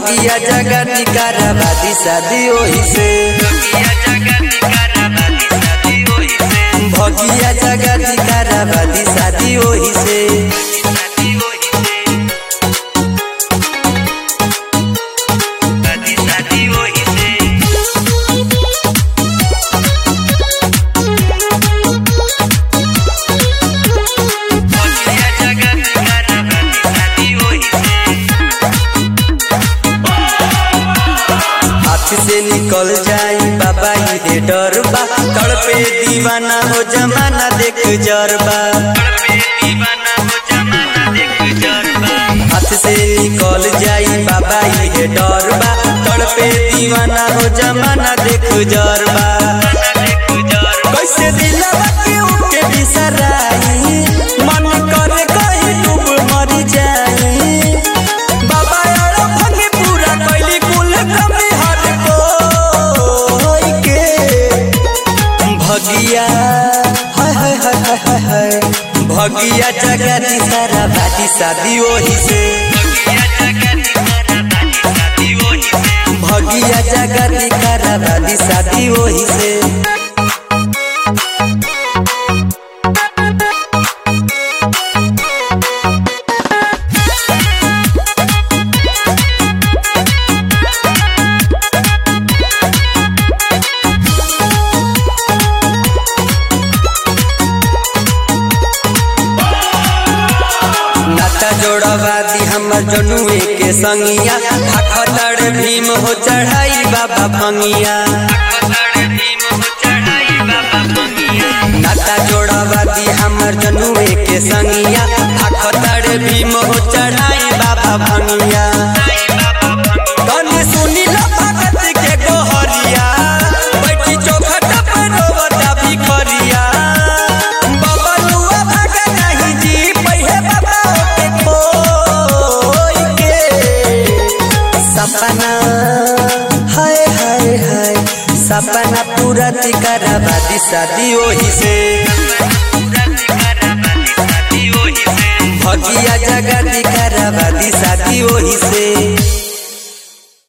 भगिया जगती कराबादी शादी ओही से भगिया जगती कराबादी शादी ओही से हाथ से निकल जाई बाबा ये डर बा तड़पे दीवाना हो जमाना देख जरबा हाथ से निकल जाई बाबा ये डर बा तड़पे दीवाना हो जमाना देख जरबा कैसे दिलवा के उके बिसराई मन करे कहीं डूब मर जाई बाबा यार भंगे पूरा कैली कुल कमी हट कोई के भगिया हाय हाय हाय हाय हाय हाय भगिया जगती सारा बाती शादी ओही से भगिया जगती करा बाती शादी ओही से नाता जोड़वादी हमर जनुए के संगिया खखतड़ भीम हो चढ़ाई बाबा भंगिया नाता जोड़वादी हमर जनुए के संगिया खखतड़ भीम हो चढ़ाई बाबा भंगिया कने सुनी ला भगत के गोहरिया बैठी चौखट पर रोवता भिखरिया बाबा लुआ भागा नहीं जी पहिए बाबा के खोई के सपना हाय हाय हाय सपना पूरा कराबादी शादी ओही से भगिया जगती कराबादी शादी ओही से